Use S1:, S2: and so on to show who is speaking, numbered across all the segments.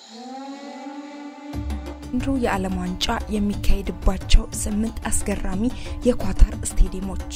S1: ዘንድሮ የዓለም ዋንጫ የሚካሄድባቸው ስምንት አስገራሚ የኳታር ስቴዲየሞች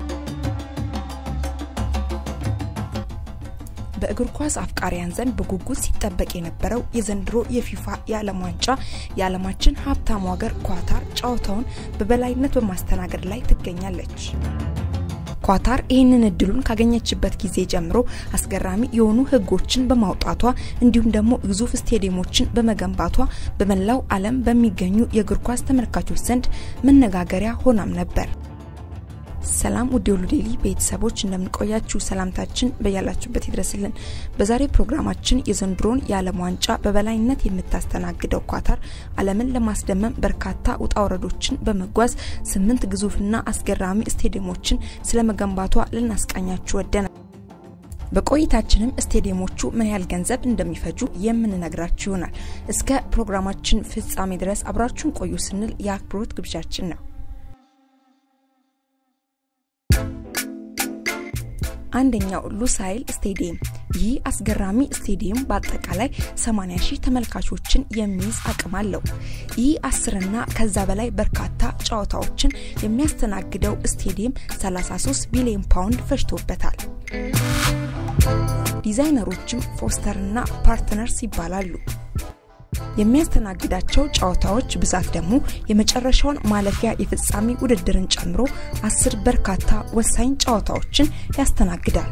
S1: በእግር ኳስ አፍቃሪያን ዘንድ በጉጉት ሲጠበቅ የነበረው የዘንድሮ የፊፋ የዓለም ዋንጫ የዓለማችን ሀብታሙ ሀገር ኳታር ጨዋታውን በበላይነት በማስተናገድ ላይ ትገኛለች። ኳታር ይህንን እድሉን ካገኘችበት ጊዜ ጀምሮ አስገራሚ የሆኑ ህጎችን በማውጣቷ እንዲሁም ደግሞ ግዙፍ ስቴዲየሞችን በመገንባቷ በመላው ዓለም በሚገኙ የእግር ኳስ ተመልካቾች ዘንድ መነጋገሪያ ሆናም ነበር። ሰላም ውድ የሁሉ ዴይሊ ቤተሰቦች እንደምንቆያችሁ ሰላምታችን በያላችሁበት ይድረስልን። በዛሬ ፕሮግራማችን የዘንድሮን የዓለም ዋንጫ በበላይነት የምታስተናግደው ኳታር ዓለምን ለማስደመም በርካታ ውጣ ውረዶችን በመጓዝ ስምንት ግዙፍና አስገራሚ ስቴዲየሞችን ስለመገንባቷ ልናስቃኛችሁ ወደናል። በቆይታችንም ስቴዲየሞቹ ምን ያህል ገንዘብ እንደሚፈጁ የምንነግራችሁ ይሆናል። እስከ ፕሮግራማችን ፍጻሜ ድረስ አብራችሁን ቆዩ ስንል የአክብሮት ግብዣችን ነው። አንደኛው ሉሳይል ስቴዲየም። ይህ አስገራሚ ስቴዲየም በአጠቃላይ 80 ሺህ ተመልካቾችን የሚይዝ አቅም አለው። ይህ አስርና ከዛ በላይ በርካታ ጨዋታዎችን የሚያስተናግደው ስቴዲየም 33 ቢሊዮን ፓውንድ ፈጅቶበታል። ዲዛይነሮችም ፎስተርና ፓርትነርስ ይባላሉ። የሚያስተናግዳቸው ጨዋታዎች ብዛት ደግሞ የመጨረሻውን ማለፊያ የፍጻሜ ውድድርን ጨምሮ አስር በርካታ ወሳኝ ጨዋታዎችን ያስተናግዳል።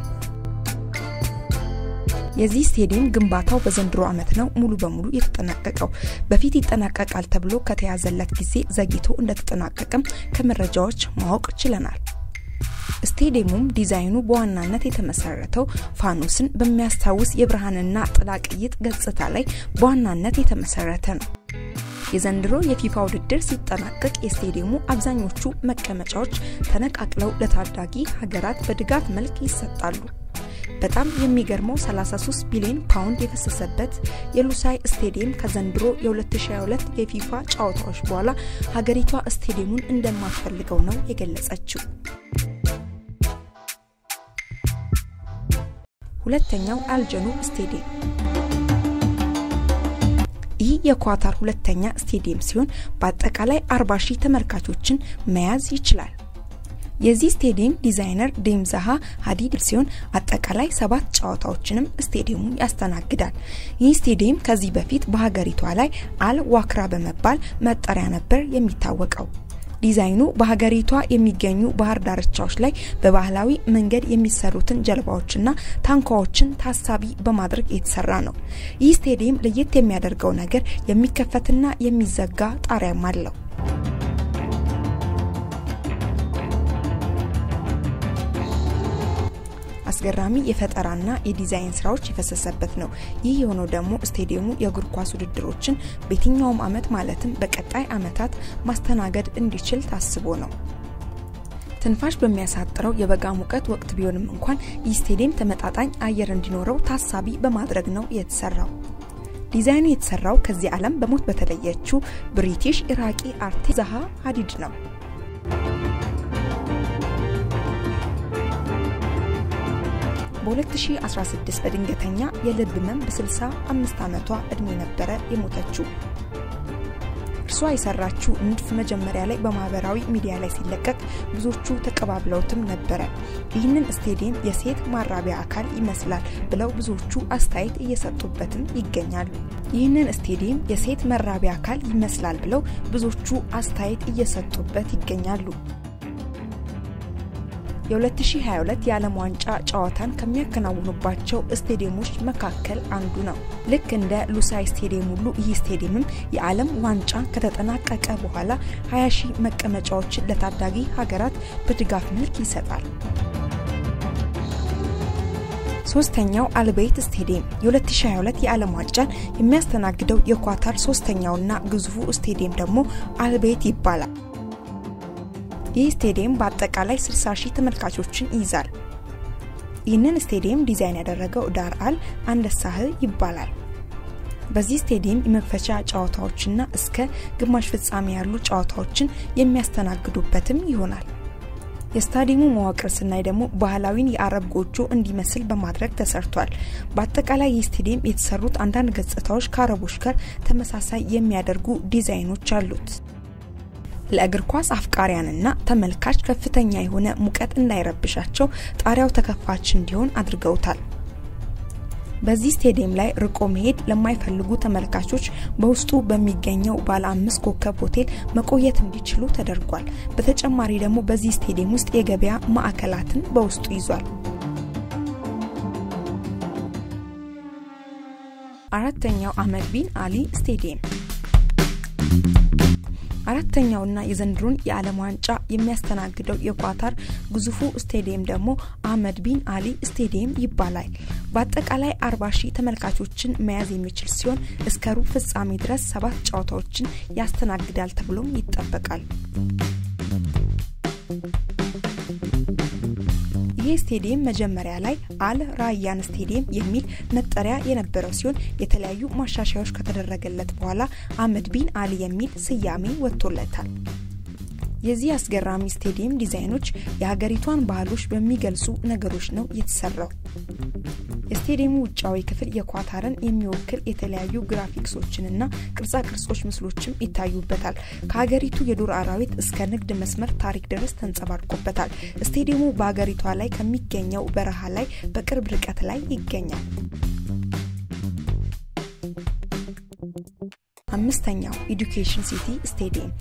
S1: የዚህ ስቴዲየም ግንባታው በዘንድሮ ዓመት ነው ሙሉ በሙሉ የተጠናቀቀው። በፊት ይጠናቀቃል ተብሎ ከተያዘለት ጊዜ ዘግይቶ እንደተጠናቀቀም ከመረጃዎች ማወቅ ችለናል። ስቴዲየሙም ዲዛይኑ በዋናነት የተመሰረተው ፋኖስን በሚያስታውስ የብርሃንና ጥላ ቅይጥ ገጽታ ላይ በዋናነት የተመሰረተ ነው። የዘንድሮ የፊፋ ውድድር ሲጠናቀቅ የስቴዲየሙ አብዛኞቹ መቀመጫዎች ተነቃቅለው ለታዳጊ ሀገራት በድጋፍ መልክ ይሰጣሉ። በጣም የሚገርመው 33 ቢሊዮን ፓውንድ የፈሰሰበት የሉሳይ ስቴዲየም ከዘንድሮ የ2022 የፊፋ ጨዋታዎች በኋላ ሀገሪቷ ስቴዲየሙን እንደማትፈልገው ነው የገለጸችው። ሁለተኛው አልጀኑብ ስቴዲየም ይህ የኳታር ሁለተኛ ስቴዲየም ሲሆን በአጠቃላይ 40 ሺህ ተመልካቾችን መያዝ ይችላል። የዚህ ስቴዲየም ዲዛይነር ዴምዛሃ ሀዲድ ሲሆን አጠቃላይ ሰባት ጨዋታዎችንም ስቴዲየሙ ያስተናግዳል። ይህ ስቴዲየም ከዚህ በፊት በሀገሪቷ ላይ አል ዋክራ በመባል መጠሪያ ነበር የሚታወቀው። ዲዛይኑ በሀገሪቷ የሚገኙ ባህር ዳርቻዎች ላይ በባህላዊ መንገድ የሚሰሩትን ጀልባዎችና ታንኳዎችን ታሳቢ በማድረግ የተሰራ ነው። ይህ ስቴዲየም ለየት የሚያደርገው ነገር የሚከፈትና የሚዘጋ ጣሪያም አለው። አስገራሚ የፈጠራና የዲዛይን ስራዎች የፈሰሰበት ነው። ይህ የሆነው ደግሞ ስቴዲየሙ የእግር ኳስ ውድድሮችን በየትኛውም አመት ማለትም በቀጣይ አመታት ማስተናገድ እንዲችል ታስቦ ነው። ትንፋሽ በሚያሳጥረው የበጋ ሙቀት ወቅት ቢሆንም እንኳን ይህ ስቴዲየም ተመጣጣኝ አየር እንዲኖረው ታሳቢ በማድረግ ነው የተሰራው። ዲዛይኑ የተሰራው ከዚህ ዓለም በሞት በተለየችው ብሪቲሽ ኢራቂ አርቲስት ዛሃ ሀዲድ ነው። በ2016 በድንገተኛ የልብ ህመም በ65 ዓመቷ እድሜ ነበረ የሞተችው። እርሷ የሰራችው ንድፍ መጀመሪያ ላይ በማህበራዊ ሚዲያ ላይ ሲለቀቅ ብዙዎቹ ተቀባብለውትም ነበረ። ይህንን ስቴዲየም የሴት ማራቢያ አካል ይመስላል ብለው ብዙዎቹ አስተያየት እየሰጡበትም ይገኛሉ። ይህንን ስቴዲየም የሴት መራቢያ አካል ይመስላል ብለው ብዙዎቹ አስተያየት እየሰጡበት ይገኛሉ። የ2022 የዓለም ዋንጫ ጨዋታን ከሚያከናውኑባቸው ስቴዲየሞች መካከል አንዱ ነው። ልክ እንደ ሉሳይ ስቴዲየም ሁሉ ይህ ስቴዲየምም የዓለም ዋንጫ ከተጠናቀቀ በኋላ 20 ሺህ መቀመጫዎችን ለታዳጊ ሀገራት በድጋፍ መልክ ይሰጣል። ሶስተኛው አልቤይት ስቴዲየም የ2022 የዓለም ዋንጫን የሚያስተናግደው የኳታር ሶስተኛውና ግዙፉ ስቴዲየም ደግሞ አልቤይት ይባላል። ይህ ስቴዲየም በአጠቃላይ 60 ሺህ ተመልካቾችን ይይዛል። ይህንን ስቴዲየም ዲዛይን ያደረገው ዳር አል አንደሳህ ይባላል። በዚህ ስቴዲየም የመክፈቻ ጨዋታዎችና እስከ ግማሽ ፍጻሜ ያሉ ጨዋታዎችን የሚያስተናግዱበትም ይሆናል። የስታዲየሙ መዋቅር ስናይ ደግሞ ባህላዊን የአረብ ጎጆ እንዲመስል በማድረግ ተሰርቷል። በአጠቃላይ ይህ ስቴዲየም የተሰሩት አንዳንድ ገጽታዎች ከአረቦች ጋር ተመሳሳይ የሚያደርጉ ዲዛይኖች አሉት። ለእግር ኳስ አፍቃሪያንና ተመልካች ከፍተኛ የሆነ ሙቀት እንዳይረብሻቸው ጣሪያው ተከፋች እንዲሆን አድርገውታል። በዚህ ስቴዲየም ላይ ርቆ መሄድ ለማይፈልጉ ተመልካቾች በውስጡ በሚገኘው ባለ አምስት ኮከብ ሆቴል መቆየት እንዲችሉ ተደርጓል። በተጨማሪ ደግሞ በዚህ ስቴዲየም ውስጥ የገበያ ማዕከላትን በውስጡ ይዟል። አራተኛው አህመድ ቢን አሊ ስቴዲየም አራተኛውና የዘንድሮን የዓለም ዋንጫ የሚያስተናግደው የኳታር ግዙፉ ስቴዲየም ደግሞ አህመድ ቢን አሊ ስቴዲየም ይባላል። በአጠቃላይ አርባ ሺህ ተመልካቾችን መያዝ የሚችል ሲሆን እስከ ሩብ ፍጻሜ ድረስ ሰባት ጨዋታዎችን ያስተናግዳል ተብሎም ይጠበቃል። ይህ ስቴዲየም መጀመሪያ ላይ አል ራያን ስቴዲየም የሚል መጠሪያ የነበረው ሲሆን የተለያዩ ማሻሻያዎች ከተደረገለት በኋላ አህመድ ቢን አሊ የሚል ስያሜ ወጥቶለታል። የዚህ አስገራሚ ስቴዲየም ዲዛይኖች የሀገሪቷን ባህሎች በሚገልጹ ነገሮች ነው የተሰራው። የስቴዲየሙ ውጫዊ ክፍል የኳታርን የሚወክል የተለያዩ ግራፊክሶችንና ቅርጻ ቅርጾች ምስሎችም ይታዩበታል። ከሀገሪቱ የዱር አራዊት እስከ ንግድ መስመር ታሪክ ድረስ ተንጸባርቆበታል። ስቴዲየሙ በሀገሪቷ ላይ ከሚገኘው በረሃ ላይ በቅርብ ርቀት ላይ ይገኛል። አምስተኛው ኤዱኬሽን ሲቲ ስቴዲየም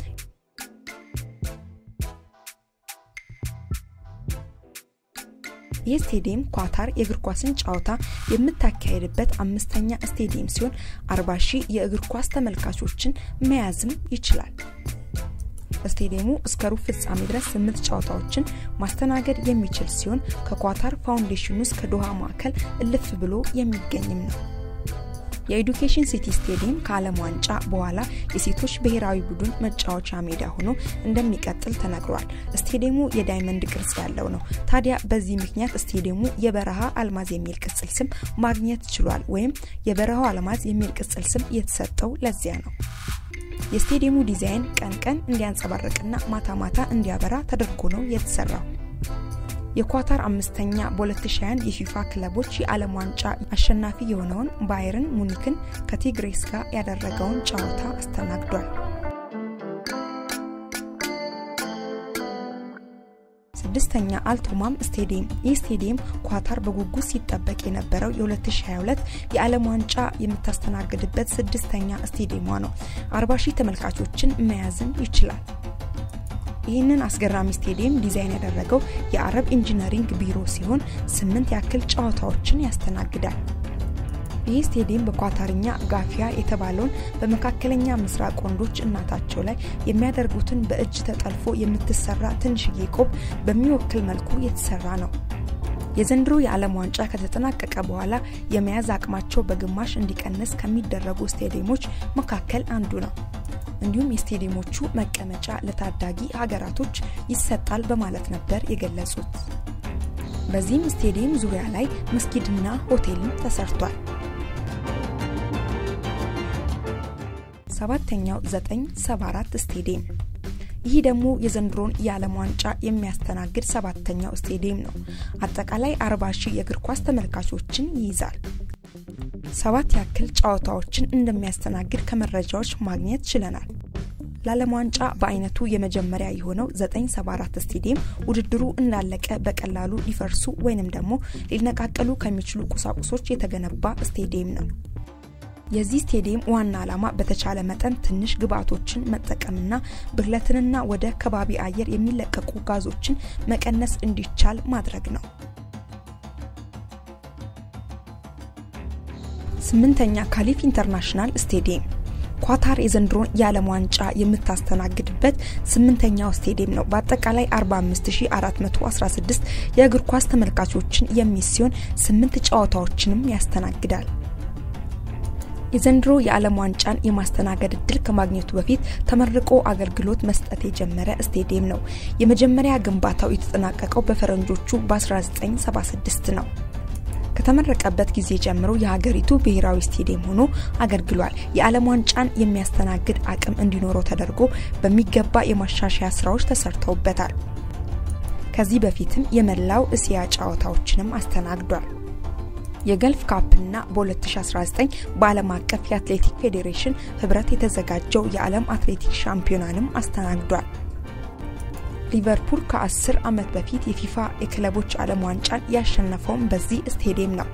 S1: ይህ ስቴዲየም ኳታር የእግር ኳስን ጨዋታ የምታካሄድበት አምስተኛ ስቴዲየም ሲሆን አርባ ሺህ የእግር ኳስ ተመልካቾችን መያዝም ይችላል። ስቴዲየሙ እስከ ሩብ ፍጻሜ ድረስ ስምንት ጨዋታዎችን ማስተናገድ የሚችል ሲሆን ከኳታር ፋውንዴሽን ውስጥ ከዶሃ ማዕከል እልፍ ብሎ የሚገኝም ነው። የኤዱኬሽን ሲቲ ስቴዲየም ከዓለም ዋንጫ በኋላ የሴቶች ብሔራዊ ቡድን መጫወቻ ሜዳ ሆኖ እንደሚቀጥል ተነግሯል። ስቴዲየሙ የዳይመንድ ቅርጽ ያለው ነው። ታዲያ በዚህ ምክንያት ስቴዲየሙ የበረሃ አልማዝ የሚል ቅጽል ስም ማግኘት ችሏል። ወይም የበረሃው አልማዝ የሚል ቅጽል ስም የተሰጠው ለዚያ ነው። የስቴዲየሙ ዲዛይን ቀን ቀን እንዲያንጸባርቅና ማታ ማታ እንዲያበራ ተደርጎ ነው የተሰራው። የኳታር አምስተኛ በ2021 የፊፋ ክለቦች የዓለም ዋንጫ አሸናፊ የሆነውን ባየርን ሙኒክን ከቲግሬስ ጋር ያደረገውን ጨዋታ አስተናግዷል። ስድስተኛ አልቶማም ስቴዲየም። ይህ ስቴዲየም ኳታር በጉጉት ሲጠበቅ የነበረው የ2022 የዓለም ዋንጫ የምታስተናግድበት ስድስተኛ ስቴዲየሟ ነው። 40 ሺህ ተመልካቾችን መያዝም ይችላል። ይህንን አስገራሚ ስቴዲየም ዲዛይን ያደረገው የአረብ ኢንጂነሪንግ ቢሮ ሲሆን ስምንት ያክል ጨዋታዎችን ያስተናግዳል። ይህ ስቴዲየም በኳታርኛ ጋፊያ የተባለውን በመካከለኛ ምስራቅ ወንዶች እናታቸው ላይ የሚያደርጉትን በእጅ ተጠልፎ የምትሰራ ትንሽዬ ቆብ በሚወክል መልኩ የተሰራ ነው። የዘንድሮ የዓለም ዋንጫ ከተጠናቀቀ በኋላ የመያዝ አቅማቸው በግማሽ እንዲቀንስ ከሚደረጉ ስቴዲየሞች መካከል አንዱ ነው። እንዲሁም የስቴዲየሞቹ መቀመጫ ለታዳጊ ሀገራቶች ይሰጣል በማለት ነበር የገለጹት። በዚህም ስቴዲየም ዙሪያ ላይ መስጊድና ሆቴልም ተሰርቷል። ሰባተኛው 974 ስቴዲየም ይህ ደግሞ የዘንድሮን የዓለም ዋንጫ የሚያስተናግድ ሰባተኛው ስቴዲየም ነው። አጠቃላይ 40 ሺህ የእግር ኳስ ተመልካቾችን ይይዛል። ሰባት ያክል ጨዋታዎችን እንደሚያስተናግድ ከመረጃዎች ማግኘት ችለናል። ለዓለም ዋንጫ በአይነቱ የመጀመሪያ የሆነው 974 ስቴዲየም ውድድሩ እንዳለቀ በቀላሉ ሊፈርሱ ወይንም ደግሞ ሊነቃቀሉ ከሚችሉ ቁሳቁሶች የተገነባ ስቴዲየም ነው። የዚህ ስቴዲየም ዋና ዓላማ በተቻለ መጠን ትንሽ ግብአቶችን መጠቀምና ብክለትንና ወደ ከባቢ አየር የሚለቀቁ ጋዞችን መቀነስ እንዲቻል ማድረግ ነው። ስምንተኛ ካሊፍ ኢንተርናሽናል ስቴዲየም ኳታር የዘንድሮን የዓለም ዋንጫ የምታስተናግድበት ስምንተኛው ስቴዲየም ነው። በአጠቃላይ 45416 የእግር ኳስ ተመልካቾችን የሚይዝ ሲሆን ስምንት ጨዋታዎችንም ያስተናግዳል። የዘንድሮ የዓለም ዋንጫን የማስተናገድ እድል ከማግኘቱ በፊት ተመርቆ አገልግሎት መስጠት የጀመረ ስቴዲየም ነው። የመጀመሪያ ግንባታው የተጠናቀቀው በፈረንጆቹ በ1976 ነው። ከተመረቀበት ጊዜ ጀምሮ የሀገሪቱ ብሔራዊ ስቴዲየም ሆኖ አገልግሏል። የዓለም ዋንጫን የሚያስተናግድ አቅም እንዲኖረው ተደርጎ በሚገባ የማሻሻያ ስራዎች ተሰርተውበታል። ከዚህ በፊትም የመላው እስያ ጨዋታዎችንም አስተናግዷል። የገልፍ ካፕና በ2019 በዓለም አቀፍ የአትሌቲክ ፌዴሬሽን ህብረት የተዘጋጀው የዓለም አትሌቲክ ሻምፒዮናንም አስተናግዷል። ሊቨርፑል ከ10 ዓመት በፊት የፊፋ የክለቦች ዓለም ዋንጫን ያሸነፈውም በዚህ ስቴዲየም ነው።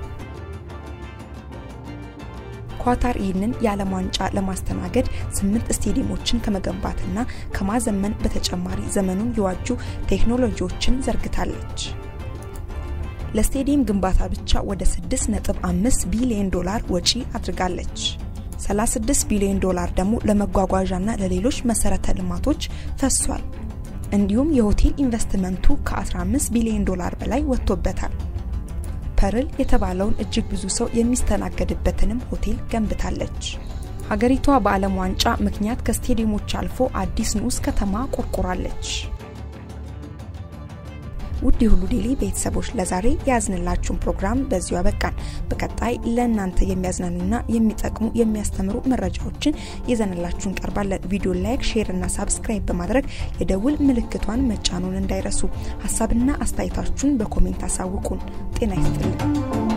S1: ኳታር ይህንን የዓለም ዋንጫ ለማስተናገድ ስምንት ስቴዲየሞችን ከመገንባትና ከማዘመን በተጨማሪ ዘመኑን የዋጁ ቴክኖሎጂዎችን ዘርግታለች። ለስቴዲየም ግንባታ ብቻ ወደ 6.5 ቢሊዮን ዶላር ወጪ አድርጋለች። 36 ቢሊዮን ዶላር ደግሞ ለመጓጓዣና ለሌሎች መሰረተ ልማቶች ፈሷል። እንዲሁም የሆቴል ኢንቨስትመንቱ ከ15 ቢሊዮን ዶላር በላይ ወጥቶበታል። ፐርል የተባለውን እጅግ ብዙ ሰው የሚስተናገድበትንም ሆቴል ገንብታለች። ሀገሪቷ በዓለም ዋንጫ ምክንያት ከስቴዲየሞች አልፎ አዲስ ንዑስ ከተማ ቆርቆራለች። ውድ የሁሉ ዴይሊ ቤተሰቦች ለዛሬ የያዝንላችሁን ፕሮግራም በዚሁ አበቃን። በቀጣይ ለእናንተ የሚያዝናኑና የሚጠቅሙ የሚያስተምሩ መረጃዎችን ይዘንላችሁ እንቀርባለን። ቪዲዮ ላይክ፣ ሼር እና ሳብስክራይብ በማድረግ የደውል ምልክቷን መጫኑን እንዳይረሱ። ሀሳብና አስተያየታችሁን በኮሜንት አሳውቁን። ጤና ይስጥልን።